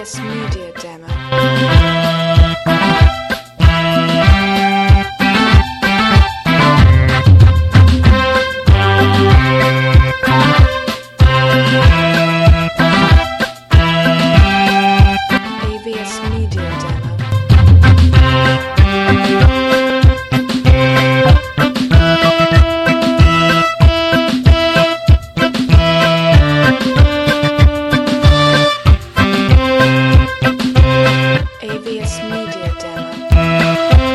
AVS Media Demo. AVS Media Demo. AVS Media Demo.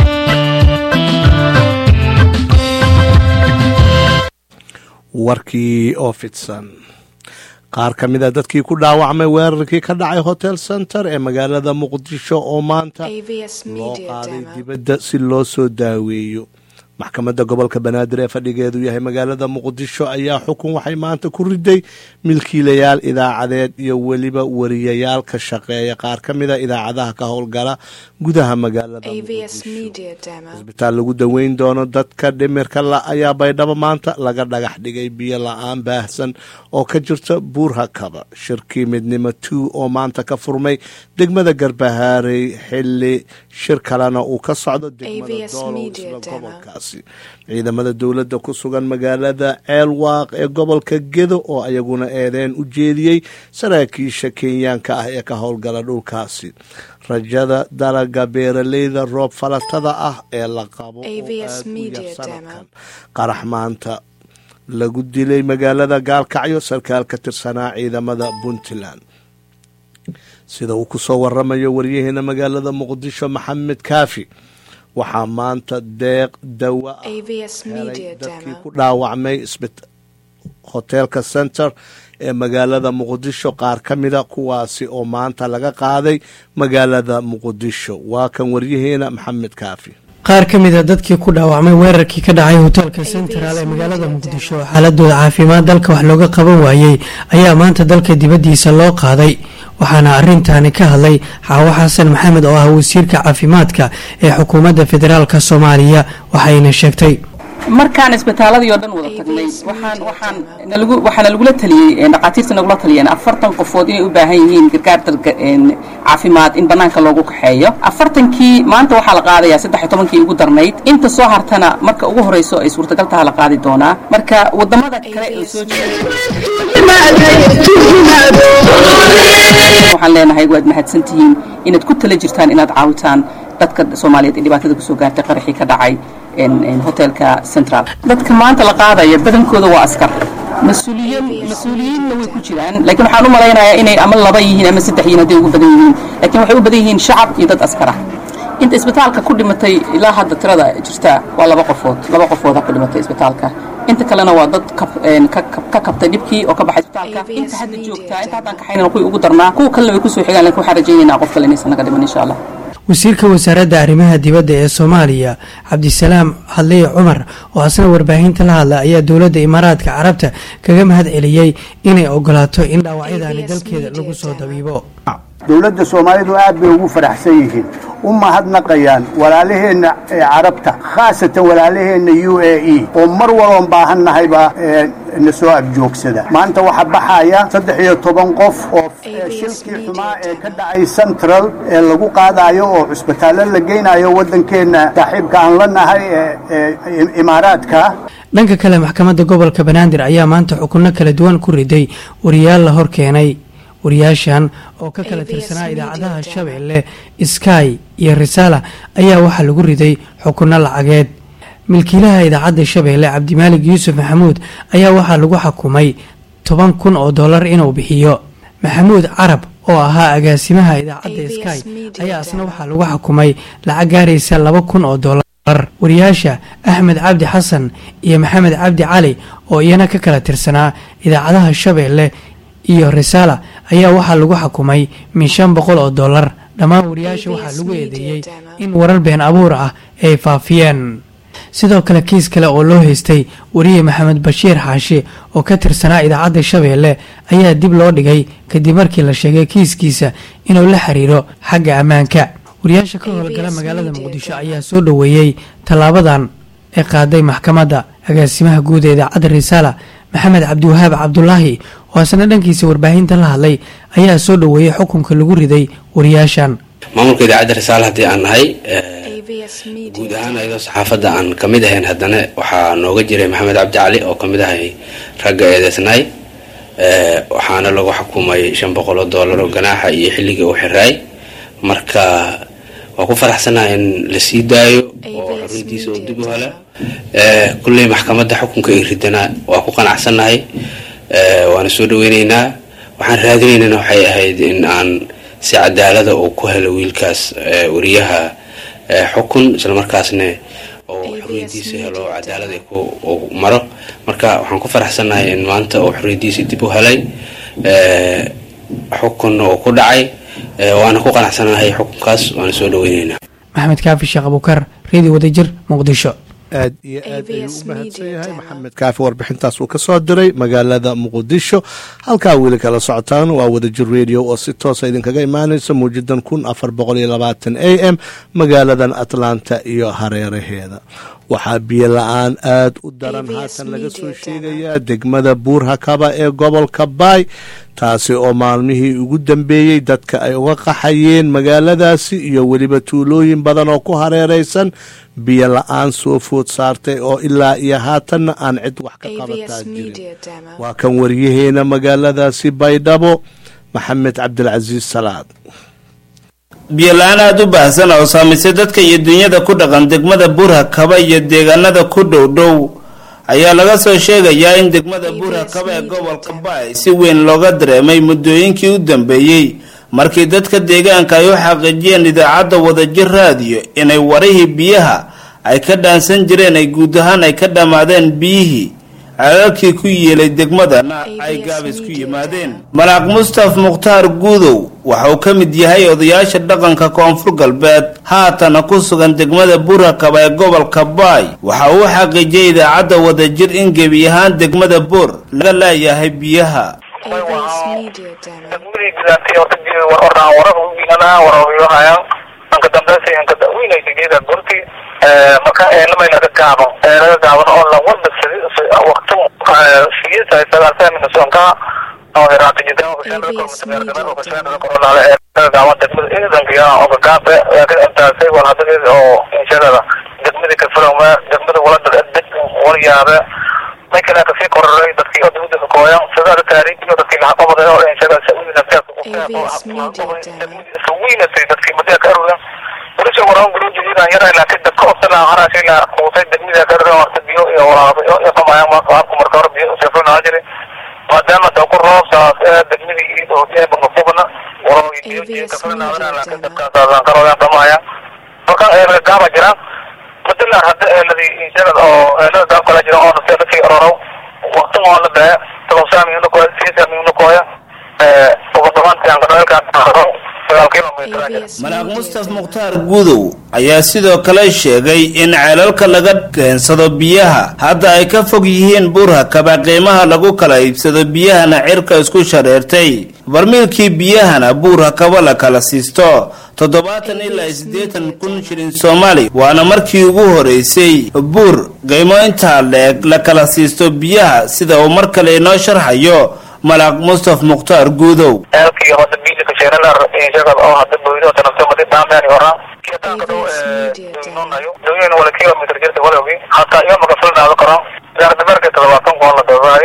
warkii oo fidsan qaar ka mid a dadkii ku dhaawacmay weerarkii ka dhacay hotel center ee magaalada muqdisho oo maanta AVS loo Media qaaday Demo. dibadda si loo soo daaweeyo maxkamadda gobolka banaadir ee fadhigeedu yahay magaalada muqdisho ayaa xukun waxay maanta ku riday milkiilayaal idaacadeed iyo weliba wariyayaal ka shaqeeya qaar ka mid a idaacadaha ka howlgala gudaha magaalada AVS muqdisho Media Demo. isbitaal lagu daweyn doono dadka dhimirka la ayaa baydhabo maanta laga dhagax dhigay biyo la-aan baahsan oo ka jirta buurhakaba shirkii midnimo two oo maanta ka furmay degmada garbahaarey xili shir kalena uu ka socdo degmada AVS doolow Media isla Demo. gobolkaasi ciidamada dowladda ku sugan magaalada ceelwaaq ee gobolka gedo oo ayaguna eedeen u jeediyey saraakiisha kenyaanka ah ee ka howlgala dhulkaasi rajada dalaga beeraleyda roob falatada ah ee la qabo oo AVS aad u Media yar sanadkan Demo. qarax maanta lagu dilay magaalada gaalkacyo sarkaal ka tirsanaa ciidamada puntland sida uu ku soo waramayo waryaheena magaalada muqdisho maxamed kaafi waxaa maanta deeq dawa ah AVS Media helay dadkii Demo. ku dhaawacmay isbit- hotelka center ee magaalada muqdisho qaar ka mida kuwaasi oo maanta laga qaaday magaalada muqdisho waa kan waryaheena maxamed kaafi qaar ka mid a dadkii ku dhaawacmay weerarkii ka dhacay hoteelka central ee magaalada muqdisho oo xaaladooda caafimaad dalka wax looga qaban waayey ayaa maanta dalka dibaddiisa loo qaaday waxaana arintaani ka hadlay xaawo xasan maxamed oo ah wasiirka caafimaadka ee xukuumadda federaalk soomaaliya waxayna sheegtay markaan isbitaaladii oo dhan wada tagnay AVS waxaan Media waxaan Demo. nalagu waxaana lagula taliyey ee dhaqaatiirta nagula taliyeen afartan qofood inay u baahan yihiin gargaar dalka een, caafimaad in banaanka loogu kaxeeyo afartankii maanta waxaa la qaadayaa saddex iyo tobankii ugu darnayd inta soo hartana marka ugu horeyso ay suurtagal taha la qaadi doonaa marka wadamada kale ee AVS soo Media waxaan leenahay waad mahadsantihiin inaad ku tala jirtaan inaad caawitaan dadka soomaaliyeed ee dhibaatada kusoo gaartay qaraxii ka dhacay een, een, hotelka central dadka maanta la qaadaya badankooda waa askar mas-uuliyiin mas-uuliyiinna way ku jiraan laakiin waxaan u malaynayaa inay ama laba yihiin ama saddex yihiin hadday ugu badan yihiin laakiin waxay u badan yihiin shacab iyo dad askar ah inta isbitaalka ku dhimatay ilaa hadda tirada jirta waa laba qofood laba qofooda ku dhimatay isbitaalka inta kalena waa dad kab- een, ka kab- ka kabtay dhibkii oo ka baxay isbitaalka AVS inta hadda Media joogtaa inta haddaan Demo. kaxaynana kuwii ugu darnaa kuwa kalena way kusoo xigaan laakiin waxaan rajaynaynaa qof kale inaysan naga dhiman insha allah wasiirka wasaaradda arrimaha dibadda ee soomaaliya cabdisalaam hadliye cumar oo asna warbaahinta la hadla ayaa dowladda imaaraadka carabta kaga mahad celiyey inay ogolaato in dhaawacyadaani AVS dalkeeda Media lagu soo Demo. dabiibo dowladda soomaalidu aad bay ugu faraxsan yihiin u mahadnaqayaan walaalaheenna ee carabta khaasatan walaalaheenna u a e oo mar walban baahannahayba ee, na soo agjoogsada maanta waxaa baxaya saddex iyo toban qof oo ee, ABS shilkii Media xumaa ee ka Demo. dhacay central ee lagu qaadayo oo cusbitaallo la geynayo waddankeenna saaxiibka aan la nahay ee ee imaaraadka dhanka kale maxkamadda gobolka banaadir ayaa maanta xukunno kala duwan ku riday wariyaal la hor keenay wariyaashan oo ka kala ABS tirsanaa Media idaacadaha Demo. shabeelle sky iyo risaala ayaa waxaa lagu riday xukunno lacageed milkiilaha idaacadda shabeelle cabdimaalig yuusuf maxamuud ayaa waxaa lagu xukumay toban kun oo dollar inuu bixiyo maxamuud carab oo ahaa agaasimaha idaacadda ABS sky Media ayaa isna Demo. waxaa lagu xukumay lacag gaaraysa laba kun oo dollar wariyaasha axmed cabdi xasan iyo maxamed cabdi cali oo iyana ka kala tirsanaa idaacadaha shabeelle iyo risaala ayaa waxaa lagu xukumay min shan boqol oo dollar dhammaan wariyaasha ABS waxaa lagu Media eedeeyey Demo. in warar been abuur ah ay faafiyeen sidoo kale kiis kale oo loo haystay wariye maxamed bashiir xaashi oo ka tirsanaa idaacadda shabeelle ayaa dib loo dhigay kadib markii la sheegay kiiskiisa inuu la xiriiro xagga ammaanka wariyaasha ka howlgala ABS magaalada Media muqdisho Demo. ayaa soo dhoweeyey tallaabadan ee qaaday maxkamadda agaasimaha guud ee idaacadda risaala maxamed cabdiwahaab cabdulaahi oo asna dhankiisa warbaahinta la hadlay ayaa soo dhoweeyey xukunka lagu riday wariyaashan maamulka idaacadda risaale haddii aan nahay AVS guud Media. ahaan ayadoo saxaafadda aan ka mid ahayn haddana waxaa nooga jiray maxamed cabdi cali oo ka mid ahay ragga eedeysnaay Eh, waxaana lagu xukumay shan boqol oo doolar oo ganaaxa iyo xilligii uu xiraay marka waa ku faraxsanahay in la sii daayo oo ABS xorriyadiisa uu dib u Media hela Eh, kulley maxkamadda xukunka ay ridana waa ku qanacsannahay Eh, waana soo dhaweyneynaa waxaan raadinaynana waxay ahayd in aan si cadaalada uu ku helo wiilkaas eh, wariyaha eh, xukun islamarkaasna oo ABS xorriyadiisa helo oo Media cadaalad ay ku uu maro marka waxaan ku faraxsannahay in maanta uu xorriyadiisii dib u helay Eh, xukunna uu ku dhacay Eh, waana ku qanacsanahay xukunkaas waana soo dhaweyneynaa maxamed kaafi sheekh abukar redio wadajir muqdisho aad iyo aad ayuu ABS u mahadsan Media yahay Demo. maxamed kaafi warbixintaas uu ka soo diray magaalada muqdisho halkaa weli kala socotaan waa wadajir radio oo si toosa idinkaga imaanaysa muujadan kun afar boqol iyo labaatan a m magaaladan atlanta iyo hareeraheeda waxaa biyo la-aan aad u daran ABS haatan laga soo Media Demo. sheegayaa degmada buurhakaba ee gobolka baay taasi oo maalmihii ugu dambeeyey dadka ay uga qaxayeen magaaladaasi iyo weliba tuulooyin badan oo ku hareeraysan biyo la-aan soo food saartay oo ilaa iyo haatanna aan cid wax ka qabataa AVS jirin Media Demo. waa kan waryaheena magaaladaasi baydhabo maxamed cabdilcasiis salaad biyo-la-aan aada u baahsan oo saamaysay dadka iyo dunyada ku dhaqan degmada burha kaba iyo deegaanada ku dhow dhow ayaa laga soo sheegayaa in degmada burha kaba ee gobolka baay si weyn looga dareemay muddooyinkii u dambeeyey markii dadka deegaanka ay u xaqiijiyeen idaacadda wadajir raadiyo inay warihii biyaha ay ka dhaansan jireen ay guud ahaan ay ka dhammaadeen biyihii ceelalkii ku yeelay degmadana ay gaabis ku yimaadeen malaaq mustaf mukhtaar guudow waxa uu ka mid yahay odayaasha dhaqanka koonfur galbeed haatana ku sugan degmada burakaba ee gobolka baay waxa uu u xaqiijiyay idaacadda wadajir in gebi ahaan degmada buur laga leeyahay biyaha AVS Media Demo. degmadii gudaantay horta biyo war ordaan warar u biinana warawiyohayaan anka dambeysay anka daweynaysa geeda gurti marka eenamay laga gaabo laga gaaban oo la wada waqti siyasa sagaaltaa mina soonka oo hiraata jidaan laga gaaban degmada ciidankiya oo gagaabe laakiin intaasay wal hadageed oo inshadada degmadii kafalowma degmada walada deg walyaabe may kale kasii kororay dadkii oo dawladda kooyan sidaada taariikhiyo dadkii laha qabaday oo inshada wiinatay dadkii muddaa ka arugan walisha waraan guru jididaan yaray laakiin dadka obsana haraashay la quusay degmada ka arugan warta biyo iyo waraabo iyo qamayaan qaabku marka hore biyo usafrinaa jiray maadaama da ku roob saas ee degmadii iyo hogeeba qofkubana waroo biyo biyo ka filinaadana laakiin dadkaasaan karoodaan dhamaaya marka ee gaaba jiraan madalar hadda eeladii inshada oo eelada gaab kala jira oo nafteeda sii ororow waqti oo la baa talosaami inu kooya siisami inu kooya ee ugu dhawaantii aan kadhalkaan sagaal kilomitir AVS malaaq Media mustaf Demo. mukhtaar gudow ayaa sidoo kale sheegay in ceelalka laga keensado biyaha hadda ay ka fog yihiin burha kaba qiimaha lagu kala iibsado biyahana cirka isku shareertay barmiilkii biyahana buurha kaba la kala siisto toddobaatan ilaa siddeetan kun shilin soomaali waana markii ugu horeysay buur qiimo intaa leeg la kala siisto biyaha sida uu mar kale inoo sharxayo malaaq mustaf mukhtaar gudow eelkii hadda biili ka sheeralar inshada oo hadda boydo tanafta madi dhaameen horaa kiyatanka dhow AVS Media Demo. noonayo dawyeen wala kilomitr jirta walowgi hataa iyo maka filnaado karo gaardameerka toddobaatan kun la doodaay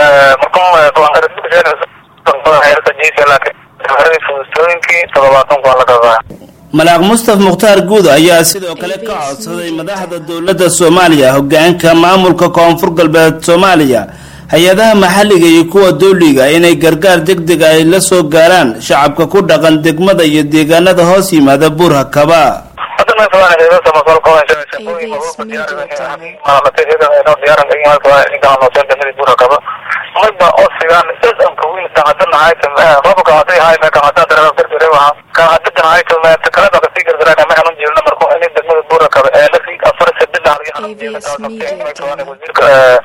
marka fudustooyinkii toddobaatan kun la doodaay malaaq mustaf mukhtaar guud ayaa sidoo kale ka codsaday madaxda dowladda soomaaliya hogaanka maamulka koonfur galbeed soomaaliya hay-adaha maxalliga iyo kuwa dowliga inay gargaar degdeg ay la soo gaaraan shacabka ku dhaqan degmada iyo deegaanada hoos yimaada buurha kaba hadda ma sabaan heedo samasol ko shaqooyin mabuuqa diyaaran maalatay heedo inoo diyaaran ay halka ninka noo soo damay buura kaba marba oo sigaan dadam ka weyn tan hadda nahay tan robka hadda hay ma kan hadda dara dar dara waxa kan hadda nahay tan ma kala ba kasi gar dara ma xanun jirna marko in degmada buura kaba ee la fi afar saddex dhar iyo AVS Media Demo. wasiirka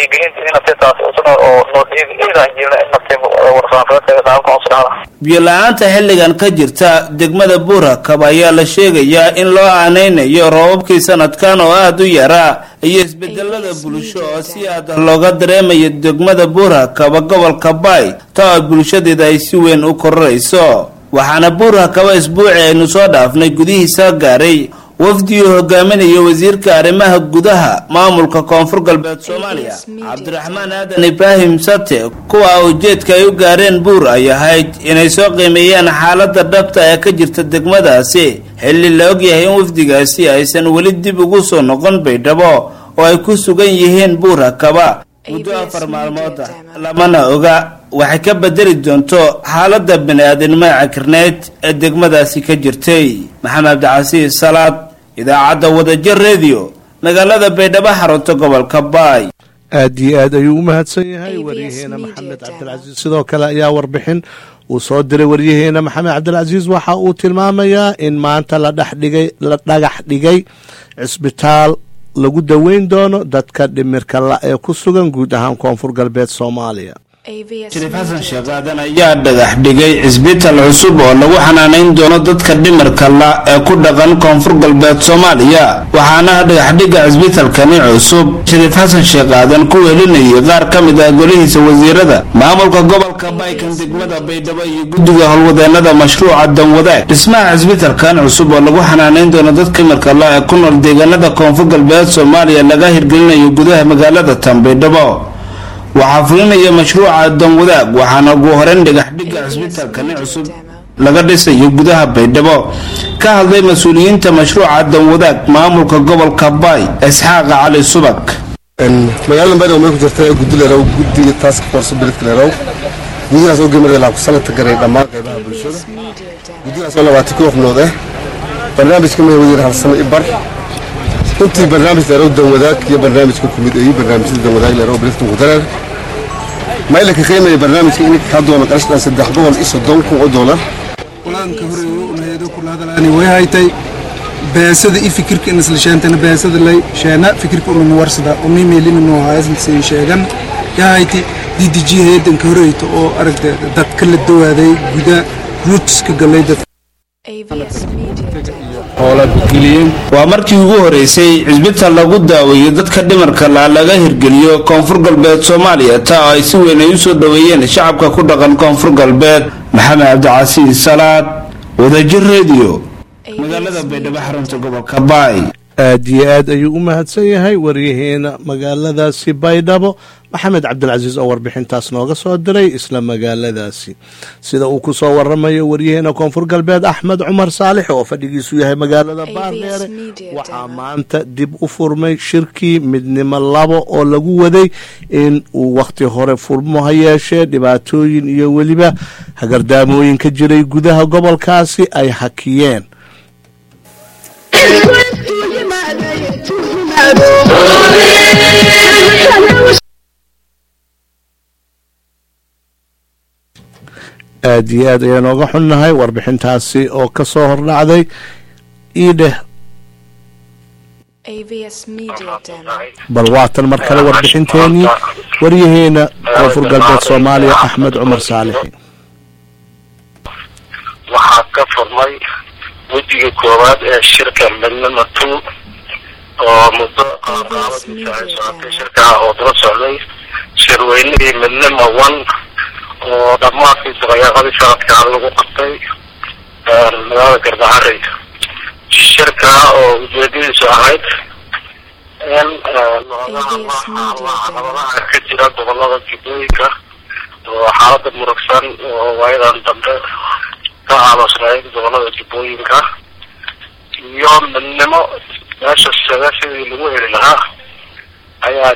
wacyigelinta in nafti taas usna oo noo dhiigi iidan jirna in nafti warfaafeedka qaabka hoos dhacda biyo-la-aanta xilligan ka jirta degmada buurakab ayaa la sheegayaa in loo aaneynayo roobabkii sanadkan oo aada u yaraa iyo isbedelada bulsho oo si aada looga dareemayo degmada buurakaba gobolka baay taa oo bulshadeeda ay si weyn u kororayso waxaana buurakaba isbuuci aynu soo dhaafnay gudihiisa gaaray wafdi uu hogaaminayo wasiirka arrimaha gudaha maamulka koonfur galbeed soomaaliya cabdiraxmaan aadan ibraahim sate kuwa ujeedka ay u gaareen buur ay ahayd inay soo qiimeeyaan xaalada dhabta ee ka jirta degmadaasi xilli la ogyahay in wafdigaasi aysan weli dib ugu soo noqon baydhabo oo ay ku sugan yihiin buur hakaba muddo afar maalmooda lamana oga waxay ka bedeli doonto xaalada bani-aadinimo cakirneyd ee degmadaasi ka jirtay maxamed cabdicasiis salaad idaacadda wadajir redio magaalada baydhabo xarunta gobolka baay aad iyo aad ayuu u mahadsan yahay waryaheena maxamed cabdilcasiis sidoo kale ayaa warbixin uu soo diray waryaheena maxamed cabdilcasiis waxa uu tilmaamayaa in maanta la dhexdhigay la dhagax dhigay cisbitaal lagu daweyn doono dadka dhimirka la ee ku sugan guud ahaan koonfur galbeed soomaaliya shariif xasan sheekh aadan ayaa dhagax dhigay cisbitaal cusub oo lagu xanaanayn doono dadka dhimirka la ee ku dhaqan koonfur galbeed soomaaliya waxaana dhagaxdhigga cisbitaalkani cusub shariif xasan sheekh aadan ku welinayay qaar ka mid ah golihiisa wasiirada maamulka gobolka baykan degmada baydhabo iyo guddiga howlwadeenada mashruuca danwadaag dhismaha cisbitaalkan cusub oo lagu xanaanayn doono dadka dhimirka la ee ku nool deegaanada koonfur galbeed soomaaliya laga hirgelinayo gudaha magaalada tan baydhabo waxaa fulinaya mashruuca danwadaag waxaana ugu horeyn dhagaxdhigga cisbitaalkani cusub laga dhisayo gudaha baydhabo ka hadlay mas-uuliyiinta mashruuca danwadaag maamulka gobolka baay isxaaqa cali subag magaalada baydhabo may ku jirta guddi leerow guddiga task force biladka leerow guddigaas oo gemada ilaa ku sanadka garay dhammaan qaybaha bulshada guddigaas oo labaatan koox nood ah barnaamijka may wadiir halsano ibar runtii barnaamij leerow danwadaag iyo barnaamijka kumid iyo barnaamijyada danwadaag leerow biladka muqdareer maylanka qiimaya barnaamijka in ka doona qarashdan saddex boqol iyo soddon kun oo doolar qulaanka horeeyo unaheedo kula hadalaani way haytay beesada i fikirka in isla sheentana beesada lay sheena fikirka ununa warsada uni meelininu haasay sheegan yahayti ddg heedanka horeyto oo aragta dadka la dawaaday guda ruutska galay dad waa markii ugu horeysay cisbitaal lagu daaweeyo dadka dhimarka la laga hirgeliyo koonfur galbeed soomaaliya taa oo ay si weyn ay usoo dhoweeyeen shacabka ku dhaqan koonfur galbeed maxamed cabdicasiis salaad wadajir redio magaalada baydhabo xarunta gobolka baay aad iyo aad ayuu u mahadsan yahay waryaheena magaaladaasi baydhabo maxamed cabdilcasiis oo warbixintaas nooga soo diray isla magaaladaasi sida uu ku soo waramayo waryaheena koonfur galbeed axmed cumar saalix oo fadhigiisu yahay magaalada baardheere waxaa maanta dib u furmay shirkii midnimo labo oo lagu waday in uu wakhti hore furmo ha yeeshee dhibaatooyin iyo weliba hagardaamooyin ka jiray gudaha gobolkaasi ay hakiyeen aad iyo aad ayaan ooga xunnahay warbixintaasi oo ka soo hordhacday iidheh bal waatan mar kale warbixinteenii waryaheena koonfur galbeed soomaaliya axmed cumar saalixi waxaa ka furmay wejiga koowaad ee shirka midnimo two oo muddo qaabqaabadiisa ay socotay shirkaha oo daba socday shirweynihii midnimo one oo dhammaadkii dabayaaqadii sanadkaa lagu qabtay magaalada garbaharey shirka oo ujeedadiisu ahayd in looga hadla caqabadaha ka jira gobolada jubbooyinka oo xaalada murugsan oo waayadan dambe ka aamusnayd gobolada jubbooyinka iyo midnimo meesha saga sidii lagu heli lahaa ayaa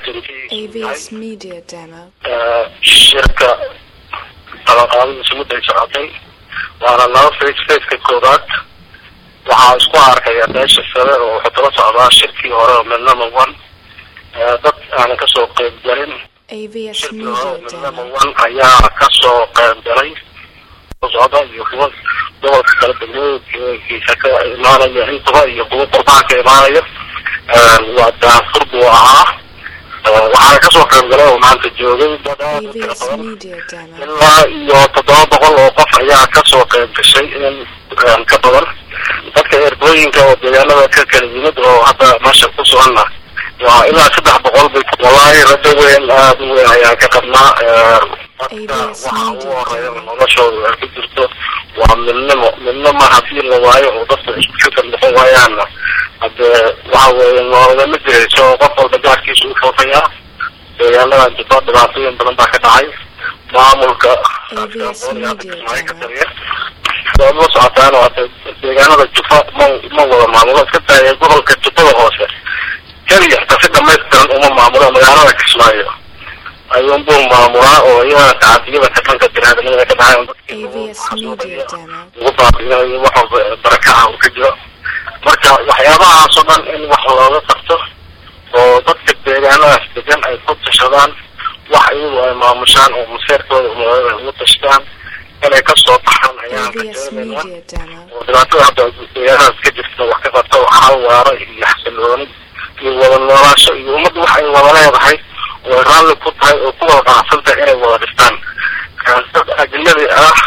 shirka qalaqaabadiisa mudday socotay waana laba face faceka koobaad waxaa isku arkaya meesha sare oo wuxuu daba socdaa shirkii hore oo midnimo one dad aanan kasoo qeyb galin shirkii hore oo midnimo one ayaa kasoo qeyb galay socda iyo kuwa gobolka kala degmooyinkiisa ka imaanaya intuba iyo kuwa qurbaha ka imaanaya waa daafur buu ahaa waxaana kasoo qayb galay oo maanta joogay dad aad u tiro AVS badan Media Demo. ilaa iyo toddoba boqol oo qof ayaa kasoo qayb gashay in ka badan dadka erbooyinka oo deegaanada ka kala yimid oo hadda meesha ku suganna waa ilaa saddex boqol bay wallaahi rajo weyn aada u weyn ayaan ka qabnaa dadka waxa ugu horeeya noloshooda ay ku jirto waa midnimo midnimo hadii la waayo oo dadka isku fikir noqon waayaanna hade waxa weeye noolagama jirayso oo qof walba gaarkiisa u foofayaa deegaanadan jirto dhibaatooyin badan baa ka dhacay maamulka AVS Media Demo. waad la socotaan waata deegaanada jufa ma ma wada maamulo iska taaya gobolka jufada hoose keliya xitaa si dhamaystiran uma maamulo magaalada kismaayo ayuunbuu maamulaa oo iyada tacadiyada ka dhanka binaadamada ka dhacay AVS Media Demo. ugu baabiinayo wax walba barakaca uu ka jiro marka waxyaabahaas oo dhan in wax looga qabto oo dadka deegaanadaas degan ay ku tashadaan wax iyagu ay maamushaan oo maseerkooda umaaada ay ugu tashadaan inay kasoo baxaan ayaan ka AVS joogaynaa Media Demo. oo dhibaatada hadda deegaanadaas ka jirta wax ka qabto xal waaro iyo xasilooni iyo wada noolaasho iyo ummadda wax ay wada leedahay oo ay raalli ku tahay oo ku wada qanacsan tahay inay wada dhistaan dad ajnabi ah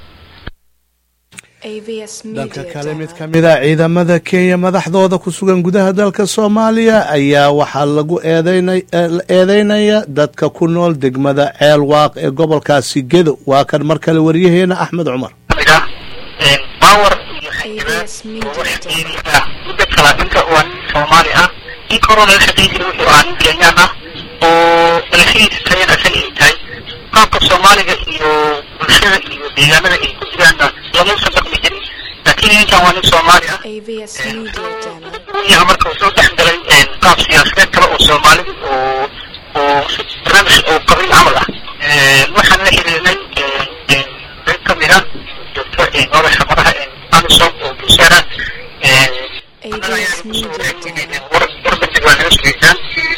AVS dhanka Media kale mid Demo. ka mid a ciidamada kenya madaxdooda ku sugan gudaha dalka soomaaliya ayaa waxaa lagu eedeynay eh, la eedeynaya dadka ku nool degmada ceel waaq ee gobolkaasi gedo waa kan mar kale waryaheena axmed cumar power AVS Media Demo. muddo kala inta waa nin soomaali ah in koroo laga shaqayn jiray wuxuu ahaa nin kenyaan ah oo dhalashadiisa tayana asaga ay tahay qaabka soomaaliga iyo bulshada iyo deegaanada ay ku jiraanna lamuusan dhaqmi jirin laakiin ninkan waa nin soomaali ah AVS Media Demo. yaha marka uu soo dhex galay qaab siyaasadeed kale oo soomaalida oo oo si barnaamij oo qabiil camal ah waxaan la xiriirnay qayb ka mid ah joogto nolosha madaha amisom oo bulshada AVS Media Demo. warbandhig waa naga sugeysaan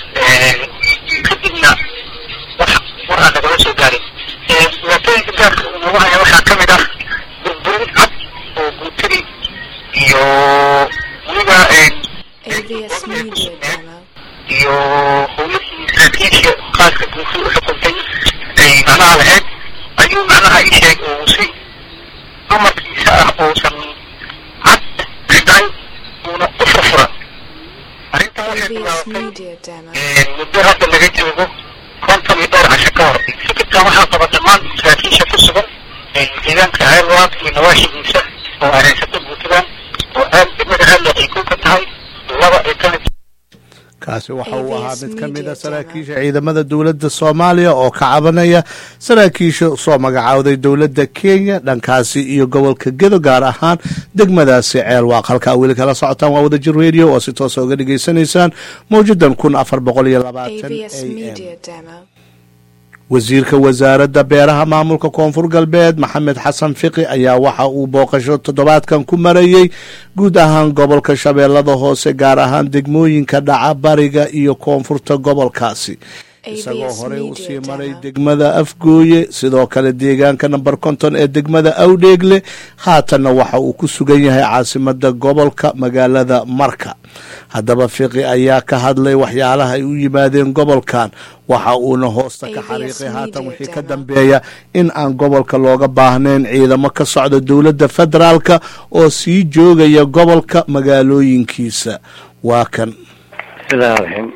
kadibna wax war aan nagala soo gaarin dhibaatooyinka gaarka uu nagu haya waxaa ka mid ah burburin cad oo guutadii iyo weliba AVS Media Demo. iyo howlihii saraakiisha qaaska guusi u xukuntay ay macnaha lahayd ayuu macnaha ii sheeg uu si amarkiisa ah uusan cad dhicay uuna u furfura arrintan waxay AVS bilaabatay Media Demo. muddo hadda laga joogo konton iyo dhowr casho ka hor fikirkan waxaa qaba dhammaan saraakiisha ku sugan deegaanka ceelwaaq iyo nawaaxigiisa oo ay haysato guutadan oo aad degmada aadle ay ku ka tahay laba ay ka mid kaasi waxa uu ahaa AVS mid ka mid Media a saraakiisha ciidamada dowladda soomaaliya oo ka cabanaya saraakiisha soo magacaawday dowladda kenya dhankaasi iyo gobolka gedo gaar ahaan degmadaasi ceelwaaq halkaa weli kala socotaan waa wadajir radio oo si toosa uga dhageysanaysaan mawjadan kun afar boqol iyo labaatan AVS a m Media Demo. wasiirka wasaaradda beeraha maamulka koonfur galbeed maxamed xasan fiqi ayaa waxa uu booqasho toddobaadkan ku marayey guud ahaan gobolka shabeellada hoose gaar ahaan degmooyinka dhaca bariga iyo koonfurta gobolkaasi isagoo AVS horey Media usii maray Demo. degmada afgooye sidoo kale deegaanka namber konton ee degmada awdheegle haatanna waxa uu ku sugan yahay caasimada gobolka magaalada marka haddaba fiqi ayaa ka hadlay waxyaalaha ay u yimaadeen gobolkan waxa uuna hoosta ka AVS xariiqay haatan Media wixii ka Demo. dambeeya in aan gobolka looga baahnayn ciidamo ka socda dowladda federaalka oo sii joogaya gobolka magaalooyinkiisa waa kan bismillahi raxiim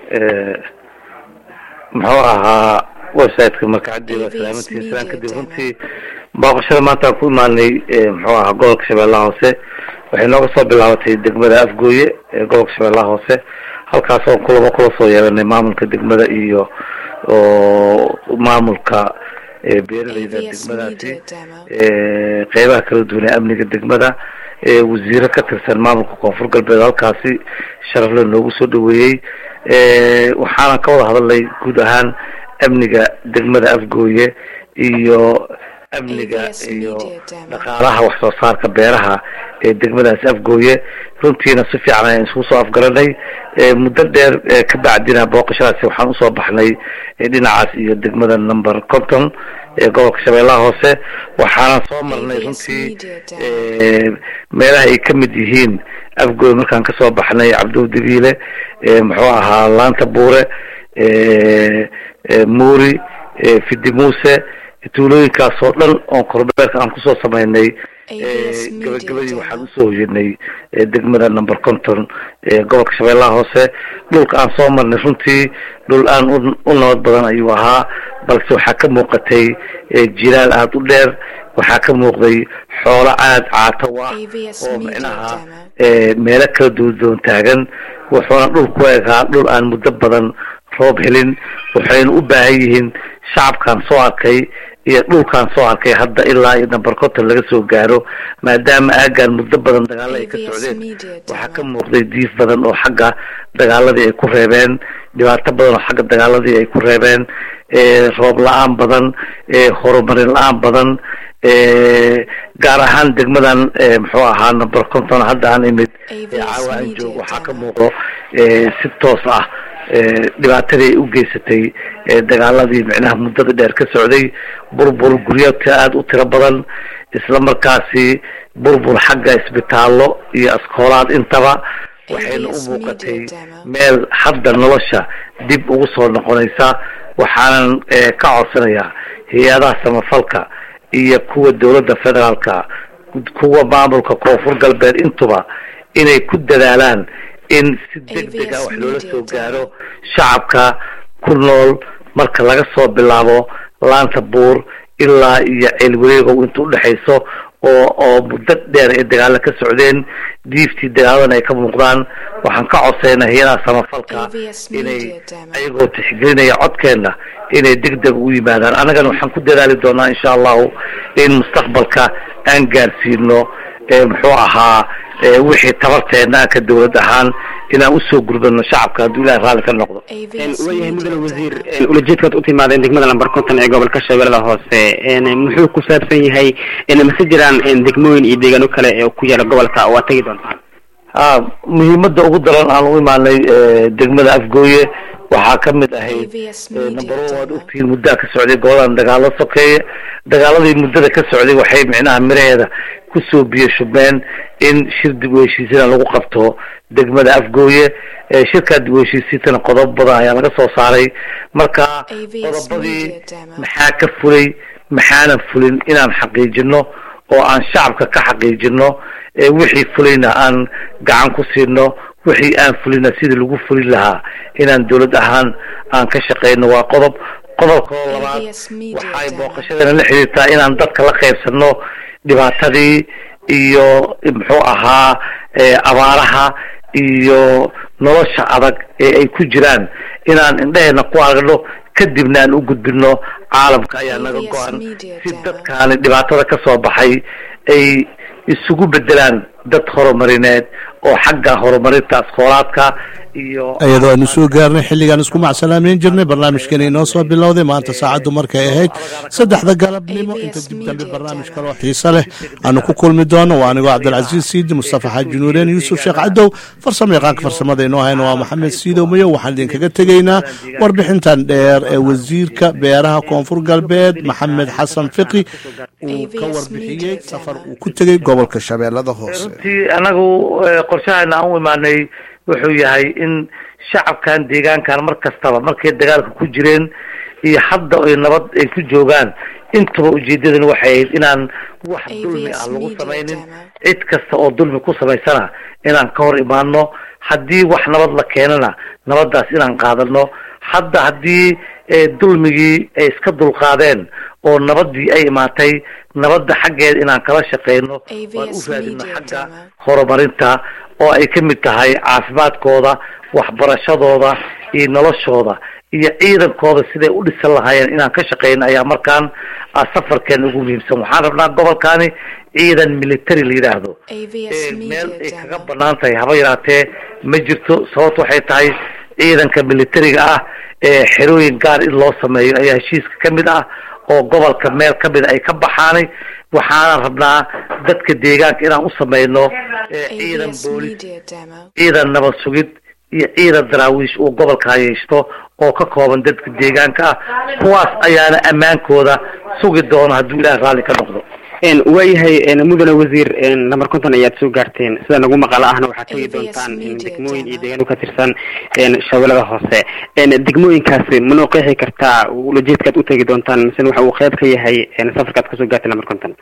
muxuu ahaa websiteka markacadii waa salaamantii islaan kadib runtii booqashada maanta aan ku imaanay muxuu ahaa gobolka shabeellaha hoose waxay nooga soo bilaabatay degmada afgooye ee gobolka shabeellaha hoose halkaas oo kulamo kula soo yeelanay maamulka degmada iyo oo maamulka ee beeralayda AVS degmadaasi Media Demo. ee qeybaha kala duwan ee amniga degmada ee wasiiro ka tirsan maamulka koonfur galbeed halkaasi sharafle noogu soo dhaweeyey ee waxaana ka wada hadalnay guud ahaan amniga degmada afgooye iyo amniga AVS iyo Media Demo. dhaqaalaha wax soo saarka beeraha ee degmadaasi afgooye runtiina si fiican ayaan isugu soo afgaranay ee muddo dheer ee ka bacdina booqashadaasi waxaan usoo baxnay ee dhinacaas iyo degmada number conton ee gobolka shabeellaha hoose waxaana soo marnay AVS runtii Media Demo. ee meelaha ay ka mid yihiin afgooy markaan kasoo baxnay cabdow dabiile ee muxuu ahaa laanta buure muuri fidi muuse tuulooyinkaas oo dhan oon korbeerka aan kusoo sameynay gabagabadii waxaan usoo hoyanay degmada number conton gobolka shabeellaha hoose dhulka aan soo marnay runtii dhul aan u nabad badan ayuu ahaa balse waxaa ka muuqatay jilaal aada u dheer waxaa ka muuqday xoolo aada caatow ah oo micnaha meelo kala duwan taagan wuxuuna dhul ku egaa dhul aan muddo badan roob helin waxayna u baahan yihiin shacabkaan soo arkay iyo dhulkaan soo arkay hadda ilaa iyo number conton laga soo gaaro maadaama aagaan muddo badan dagaalo ay ka socdeen waxaa ka muuqday diif badan oo xagga dagaaladii ay ku reebeen dhibaato badan oo xagga dagaaladii ay ku reebeen roob la-aan badan horumarin la-aan badan gaar ahaan degmadan muxuu ahaa number conton hadda aan imid caawa aan joog waxaa ka muuqdo si toos ah dhibaatadii ay u geysatay dagaaladii micnaha muddada dheer ka socday burbur guryaadka aada u tiro badan isla markaasi burbur xagga isbitaallo iyo askoolaad intaba waxayna u muuqatay meel hadda nolosha dib ugu soo noqonaysa waxaanan ka codsanayaa hay-adaha samafalka iyo kuwa dowladda federaalka kuwa maamulka koonfur galbeed intuba inay ku dadaalaan in si deg deg ah wax loola soo gaaro shacabka ku nool marka laga soo bilaabo laanta buur ilaa iyo ceelwareegow inta udhexayso oo oo muddo dheer ay dagaalo ka socdeen diiftii dagaaladana ay ka muuqdaan waxaan ka codsaynaa hay-adaha samafalka inay ayagoo tixgelinaya codkeenna inay deg deg u yimaadaan annagana waxaan ku dadaali doonaa insha allahu in mustaqbalka aan gaarsiino muxuu ahaa wixii tabarteena ka dowlad ahaan inaan usoo gurdano shacabka hadduu ilahay raalli ka noqdo waayahay mudane wasiir ulajeedkaad u timaadeen degmada lamber conton ee gobolka shabeellada hoose muxuu ku saabsan yahay mase jiraan degmooyin iyo deegaano kale ee ku yaala gobolka waa tegi doontaan ha muhiimada ugu daran aan u imaanay degmada afgooye waxaa ka mid ahayd number one waad ogtihiin muddaa ka socday goladan dagaalo sokeeye dagaaladii muddada ka socday waxay micnaha miraheeda kusoo biyo shubeen in shir dib u heshiisiina lagu qabto degmada afgooye shirkaa dib u heshiisiintana qodobo badan ayaa laga soo saaray marka qodobadii maxaa ka fulay maxaanan fulin inaan xaqiijino oo aan shacabka ka xaqiijino wixii fulayna aan gacan ku siino wixii aan fulina sidii lagu fulin lahaa inaan dowlad ahaan aan ka shaqeyno waa qodob qodobka oo labaad waxay booqashadana la xiriirtaa inaan dadka la qaybsano dhibaatadii iyo muxuu ahaa abaaraha iyo nolosha adag ee ay ku jiraan inaan indheheena ku aragno kadibna aan u gudbino caalamka ayaa naga go-an si dadkaani dhibaatada ka soo baxay ay isugu bedelaan dad horumarineed oo xagga horumarinta askoolaadka iyo iyadoo aanu soo gaarnay xilligaan isku macsalaameyn jirnay barnaamijkani inoo soo bilowday maanta saacaddu markay ahayd saddexda galabnimo inta dib dambe barnaamij kaloo xiise leh aanu ku kulmi doono waa anigoo cabdilcasiis siidi mustafa xaaji nuureen yuusuf sheekh cadow farsamo yaqaanka farsamada inoo hayna waa maxamed siidow mayo waxaan idinkaga tegaynaa warbixintan dheer ee wasiirka beeraha koonfur galbeed maxamed xasan fiqi uu ka warbixiyey safar uu ku tegey gobolka shabeellada hoose runtii anagu qorshahayna aan u imaanay wuxuu yahay in shacabkan deegaankan mar kastaba markay dagaalka ku jireen iyo hadda ay nabad ay ku joogaan intaba ujeedadan waxay ahayd inaan wax dulmi ah lagu samaynin cid kasta oo dulmi ku samaysana inaan ka hor imaano haddii wax nabad la keenana nabadaas inaan qaadano hadda haddii dulmigii ay iska dulqaadeen oo nabadii ay imaatay nabadda xaggeeda inaan kala shaqeyno waan u raadino xagga horumarinta oo ay ka mid tahay caafimaadkooda waxbarashadooda iyo noloshooda iyo ciidankooda siday u dhisan lahaayeen inaan ka shaqeyno ayaa markaan safarkeena ugu muhiimsan waxaan rabnaa gobolkani ciidan military la yidhaahdo meel ay kaga banaan tahay haba yaraatee ma jirto sababto waxay tahay ciidanka militariga ah ee xerooyin gaar in loo sameeyo ayaa heshiiska ka mid ah oo gobolka meel ka mid a ay ka baxaanay waxaana rabnaa dadka deegaanka inaan u sameyno ciidan boolis ciidan nabad sugid iyo ciidan daraawiish uu gobolka yeeshto oo ka kooban dadka deegaanka ah kuwaas ayaana ammaankooda sugi doona hadduu ilaah raalli ka noqdo waayahay mudane wasiir namber konton ayaad soo gaarteen sida nagu maqalo ahna waxaad tegi doontaan degmooyin iyo deegaano ka tirsan shabeellada hoose degmooyinkaasi manoo qeexi kartaa ulajeedkaad u tegi doontaan mise waxa uu qeyb ka yahay safarkaad kasoo gaartay namber konton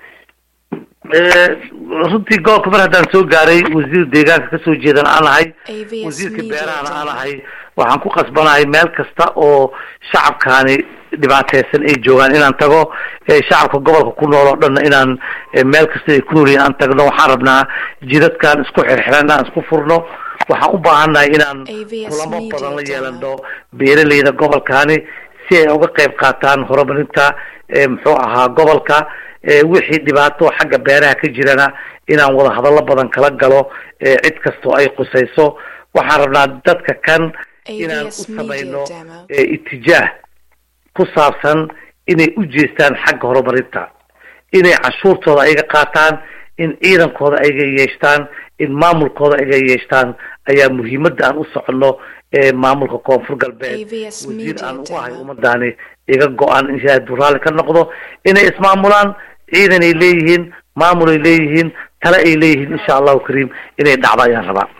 runtii gobolka mar haddaan soo gaaray wasiir deegaanka kasoo jeedan aan ahay wasiirka beerahana aan ahay waxaan ku qasbanahay meel kasta oo shacabkaani dhibaateysan ay joogaan inaan tago shacabka gobolka ku nool oo dhanna inaan meel kasta ay ku nool yihiin aan tagno waxaan rabnaa jidadkan isku xirxiran inaan isku furno waxaan u baahannahay inaan kulamo badan la yeelano beeraleyda gobolkaani si ay uga qayb qaataan horumarinta muxuu ahaa gobolka wixii dhibaato xagga beeraha ka jirana inaan wada hadallo badan kala galo cid kastoo ay qusayso waxaan rabnaa dadka kan inaan u samayno itijaah ku saabsan inay u jeestaan xagga horumarinta inay cashuurtooda ayaga qaataan in ciidankooda ayaga yeeshtaan in maamulkooda ayaga yeeshtaan ayaa muhiimadda aan u soconno maamulka koonfur galbeed wasiir aan ugu ahay ummadaani iga go-an in ilaahay duu raalli ka noqdo inay ismaamulaan ciidan ay leeyihiin maamul ay leeyihiin tale ay leeyihiin insha allahu kariim inay dhacdo ayaan rabaa